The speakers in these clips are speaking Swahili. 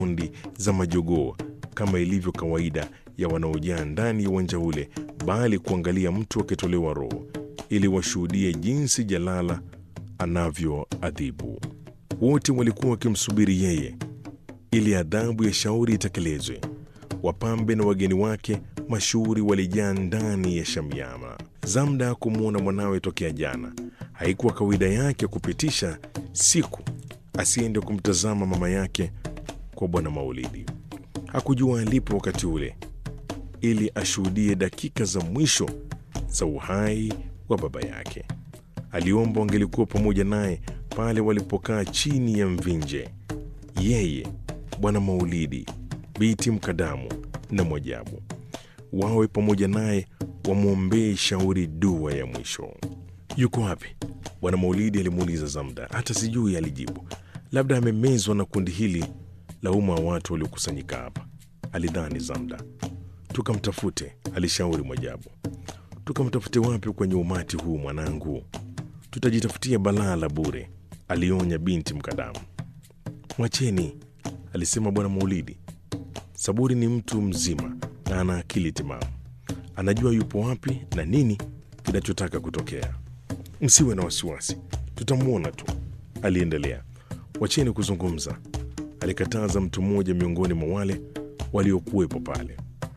kundi za majogoo kama ilivyo kawaida ya wanaojaa ndani ya uwanja ule, bali kuangalia mtu akitolewa roho ili washuhudie jinsi Jalala anavyoadhibu. Wote walikuwa wakimsubiri yeye ili adhabu ya shauri itekelezwe. Wapambe na wageni wake mashuhuri walijaa ndani ya Shamiama. Zamda kumwona mwanawe tokea jana. Haikuwa kawaida yake kupitisha siku asiende kumtazama mama yake kwa Bwana Maulidi. Hakujua alipo wakati ule, ili ashuhudie dakika za mwisho za uhai wa baba yake. Aliomba wangelikuwa pamoja naye pale walipokaa chini ya mvinje, yeye, Bwana Maulidi, Biti Mkadamu na Mwajabu, wawe pamoja naye wamwombee shauri dua ya mwisho. Yuko wapi? Bwana Maulidi alimuuliza Zamda. Hata sijui, alijibu. Labda amemezwa na kundi hili la umma wa watu waliokusanyika hapa, alidhani Zamda. Tukamtafute, alishauri Mwajabu. Tukamtafute wapi kwenye umati huu mwanangu? Tutajitafutia balaa la bure, alionya binti Mkadamu. Mwacheni, alisema Bwana Maulidi. Saburi ni mtu mzima na ana akili timamu, anajua yupo wapi na nini kinachotaka kutokea. Msiwe na wasiwasi, tutamwona tu, aliendelea. Wacheni kuzungumza, alikataza mtu mmoja miongoni mwa wale waliokuwepo pale.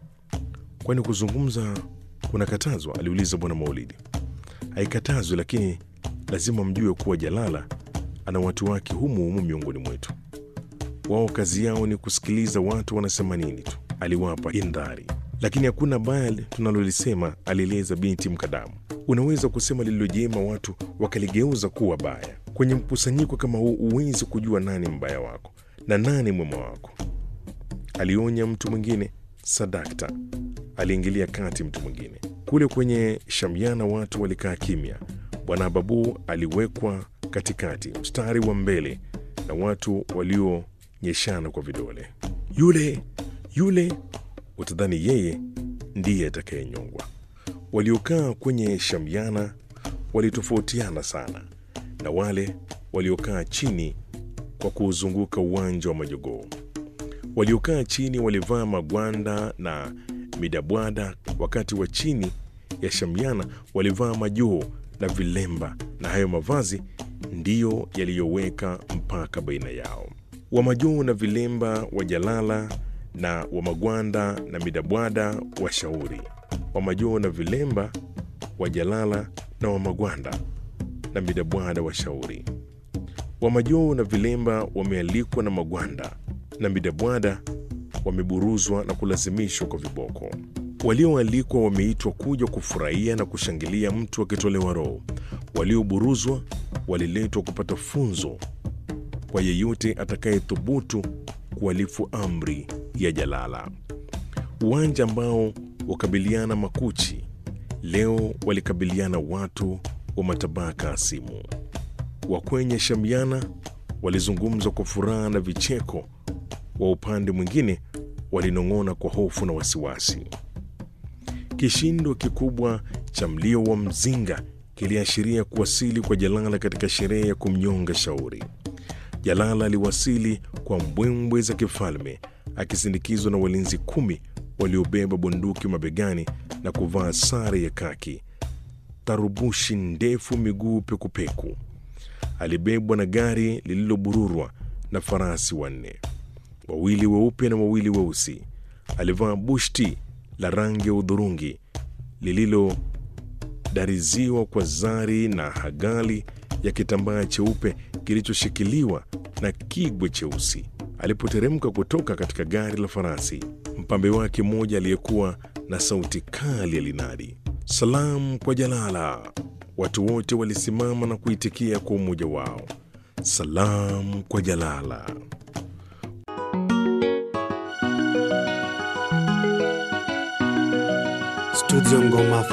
Kwani kuzungumza kunakatazwa? aliuliza Bwana Maulidi. Haikatazwi, lakini lazima mjue kuwa Jalala ana watu wake humu humu miongoni mwetu. Wao kazi yao ni kusikiliza watu wanasema nini tu, aliwapa indhari. Lakini hakuna baya tunalolisema, alieleza binti Mkadamu. Unaweza kusema lililojema watu wakaligeuza kuwa baya. Kwenye mkusanyiko kama huu huwezi kujua nani mbaya wako na nani mwema wako, alionya mtu mwingine. Sadakta, aliingilia kati mtu mwingine. Kule kwenye Shamiana watu walikaa kimya. Bwana Babu aliwekwa katikati, mstari wa mbele na watu walionyeshana kwa vidole. Yule yule, utadhani yeye ndiye atakayenyongwa. Waliokaa kwenye Shamiana walitofautiana sana na wale waliokaa chini kwa kuuzunguka uwanja wa majogoo. Waliokaa chini walivaa magwanda na midabwada, wakati wa chini ya Shamiana walivaa majoo na vilemba, na hayo mavazi ndiyo yaliyoweka mpaka baina yao. Wa majoo na vilemba wa Jalala na wa magwanda na midabwada wa Shauri, wa majoo na vilemba wa Jalala na wa magwanda na midabwada wa Shauri. Wa majoo na vilemba wamealikwa na magwanda na midabwada wameburuzwa na kulazimishwa kwa viboko. Walioalikwa wameitwa kuja kufurahia na kushangilia mtu akitolewa roho. Walioburuzwa waliletwa kupata funzo kwa yeyote atakayethubutu kuhalifu amri ya Jalala. Uwanja ambao wakabiliana makuchi, leo walikabiliana watu wa matabaka asimu. Wa kwenye Shamiana walizungumza kwa furaha na vicheko, wa upande mwingine walinong'ona kwa hofu na wasiwasi. Kishindo kikubwa cha mlio wa mzinga kiliashiria kuwasili kwa Jalala katika sherehe ya kumnyonga Shauri. Jalala aliwasili kwa mbwembwe za kifalme akisindikizwa na walinzi kumi waliobeba bunduki mabegani na kuvaa sare ya kaki, tarubushi ndefu, miguu pekupeku. Alibebwa na gari lililobururwa na farasi wanne, wawili weupe na wawili weusi. Alivaa bushti la rangi ya udhurungi lililodariziwa kwa zari na hagali ya kitambaa cheupe kilichoshikiliwa na kigwe cheusi. Alipoteremka kutoka katika gari la farasi, mpambe wake mmoja aliyekuwa na sauti kali alinadi, salamu kwa Jalala. Watu wote walisimama na kuitikia kwa umoja wao, salamu kwa Jalala. Studio Ngoma